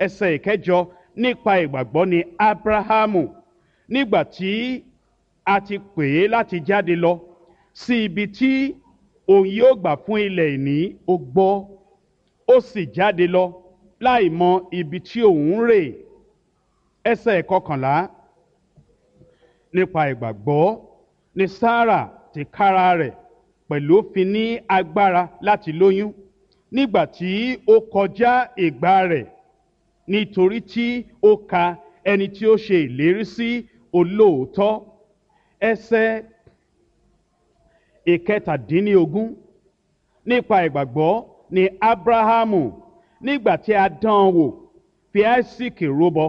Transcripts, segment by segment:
ẹsẹ̀ ìkẹjọ nípa ìgbàgbọ́ ni abrahamu nígbà tí a ti pè é láti jáde lọ sí ibi tí òun yóò gbà fún ilẹ̀ ìní ó gbọ́ ó sì jáde lọ láì mọ ibi tí òun ń rè ẹsẹ̀ ìkọkànlá nípa ìgbàgbọ́ ni sarah ti kára rẹ̀ pẹ̀lú fi ní agbára láti lóyún nígbà tí ó kọjá ìgbà rẹ̀ nítorí tí ó ka ẹni tí ó ṣe ìlérí sí olóòótọ́ ẹsẹ̀ ìkẹtàdínlógún nípa ìgbàgbọ́ ni abrahamu nígbà tí a dán an wò fi isaac rúbọ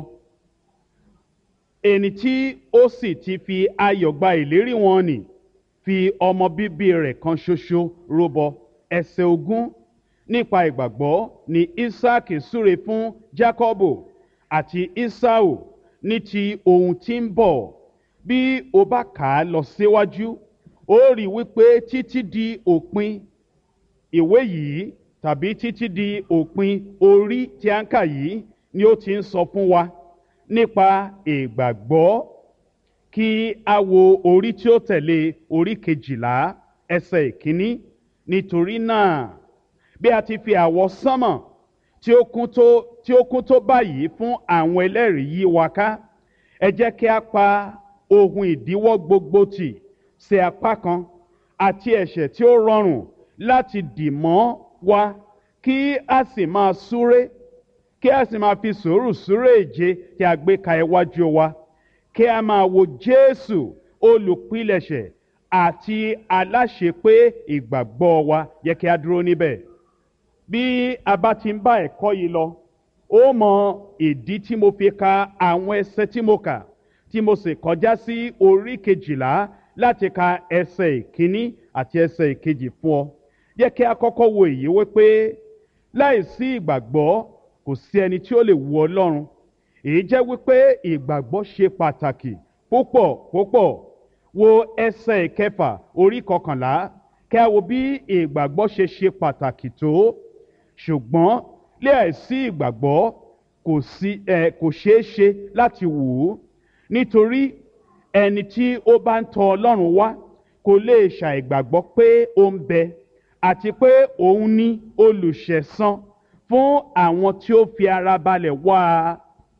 ẹni tí ó sì ti fi ayọ̀ gba ìlérí wọn nì fi ọmọ bíbí rẹ̀ kan ṣoṣo rúbọ ẹsẹ̀ ogún nípa ìgbàgbọ́ ni isaac súre fún jacobo àti esau ní ti ohun tí ń bọ̀ bí o bá kà á lọ síwájú ó rí wípé títí di òpin ìwé yìí tàbí títí di òpin orí tí a ń kà yìí ni ó ti ń sọ fún wa nípa ìgbàgbọ́ kí a wo orí tí ó tẹ̀lé orí kejìlá ẹsẹ̀ ìkíní nítorí náà bí a ti fi àwọ̀ sánmọ̀ tí ó kún tó tí ó kún tó báyìí fún àwọn ẹlẹ́rìí yí wa ká ẹ jẹ́ kí a pa ohun ìdíwọ́ gbogbo tì sí apá kan àti ẹ̀ṣẹ̀ tí ó rọrùn láti dì mọ́ wa kí a sì máa súré kí a sì máa fi sùúrù súré èje tí a gbé ka iwájú wa kí a máa wo jésù olùpilẹ̀ṣẹ̀ àti aláṣepé ìgbàgbọ́ wa yẹ kí a dúró níbẹ̀ bí a bá ti ń bá ẹ̀kọ́ yìí lọ ó mọ ìdí tí mo fi ka àwọn ẹsẹ tí mo kà tí mo sì kọjá sí orí kejìlá láti ka ẹsẹ ìkíní àti ẹsẹ ìkejì fún ọ yẹ kí a kọ́kọ́ wo èyí wípé láìsí ìgbàgbọ́ kò sí ẹni tí ó lè wu ọlọ́run èyí jẹ́ wípé ìgbàgbọ́ ṣe pàtàkì púpọ̀ púpọ̀ wo ẹsẹ̀ ìkẹfà orí kọkànlá kí a wo bí ìgbàgbọ́ ṣe ṣe pàtàkì tó ṣùgbọ́n láìsí ìgbàgbọ́ kò sí ẹ kò ṣeé ṣe láti wù ú nítorí ẹni tí ó bá ń tọ ọlọ́run wá kò lè ṣàìgbàgbọ́ pé ó ń bẹ àti pé òun ní olùṣẹ̀san fún àwọn tí ó fi ara balẹ̀ wá a.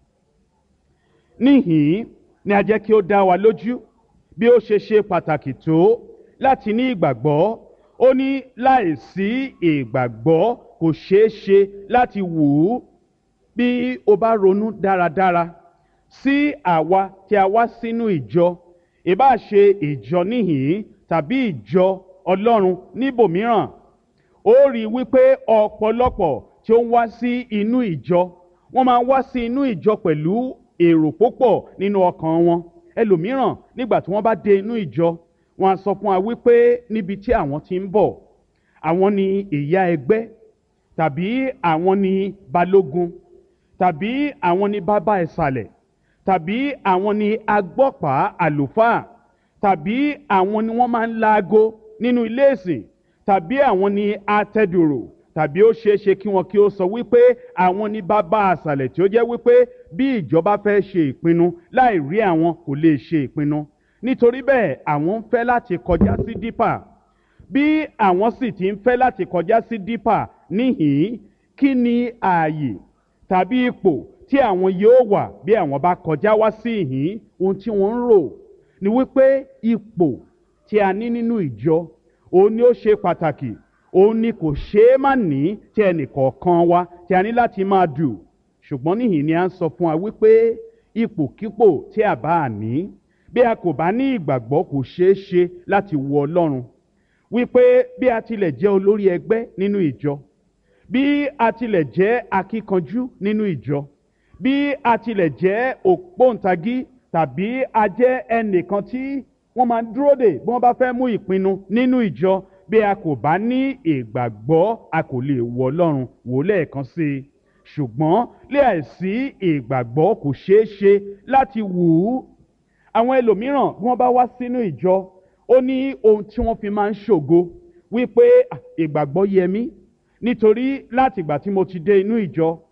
níhìn-ín ni a jẹ́ kí ó dá wa lójú bí ó ṣe ṣe pàtàkì tó láti ní ìgbàgbọ́ ó ní láìsí ìgbàgbọ́ kò ṣeé ṣe láti wù ú bí o bá ronú dáradára sí àwa tí a wá sínú ìjọ ìbá ṣe ìjọ níhìn-ín tàbí ìjọ ọlọ́run níbòmíràn ó rí i wípé ọ̀pọ̀lọpọ̀ tí ó ń wá sí inú ìjọ wọ́n máa ń wá sí inú ìjọ pẹ̀lú èrò púpọ̀ nínú ọkàn wọn ẹlòmíràn nígbà tí wọ́n bá dé inú ìjọ wọn á sọ fún wa wípé níbi tí àwọn ti ń bọ̀ àwọn ni ìyá ẹgbẹ́ tàbí àwọn ni balógun tàbí àwọn ni bàbá ìsàlẹ̀ tàbí àwọn ni agbọ́pàá àlùfáà tàbí àwọn ni wọ́n máa ń laago nínú ilé ìsìn tàbí àwọn ni atẹ́dùrò tàbí ó ṣeé ṣe kí wọn kí ó sọ wípé àwọn ní bàbá àṣàlẹ̀ tí ó jẹ́ wípé bí ìjọba fẹ́ ṣe ìpinnu láì rí àwọn kò lè ṣe ìpinnu nítorí bẹ́ẹ̀ àwọn ń fẹ́ láti kọjá sí dípà bí àwọn sì ti ń fẹ́ láti kọjá sí dípà níhìn-ín kí ni ààyè tàbí ipò tí àwọn yóò wà bí àwọn bá kọjá wá sí ìhín ohun tí wọ́n ń rò ni wípé ipò tí a ní nínú ìjọ òun ni ó ṣe pàtàkì òun ni kò ṣeé má ní tí ẹnìkọ̀ọ̀kan wa tí a ní láti máa dù ṣùgbọ́n níhìn ni a ń sọ fún wa wípé ipòkípò tí a bá a ní bí a kò bá ní ìgbàgbọ́ kò ṣeé ṣe láti wo ọlọ́run wípé bí a tilẹ̀ jẹ́ olórí ẹgbẹ́ nínú ìjọ bí a tilẹ̀ jẹ́ akíkanjú nínú ìjọ bí a tilẹ̀ jẹ́ ògbóǹtagí tàbí a jẹ́ ẹnìkan tí wọ́n máa ń dúró dè bí wọ́n bá fẹ́ mú ìpinnu nínú ìjọ bí a kò bá ní ìgbàgbọ́ a kò lè wọ ọlọ́run wò lẹ́ẹ̀kan sí i ṣùgbọ́n láìsí ìgbàgbọ́ kò ṣeé ṣe láti wù ú àwọn ẹlòmíràn bí wọ́n bá wá sínú ìjọ ó ní ohun tí wọ́n fi máa ń ṣògo wípé ìgbàgbọ́ yẹ mí nítorí láti ìgbà tí mo ti dé inú ìjọ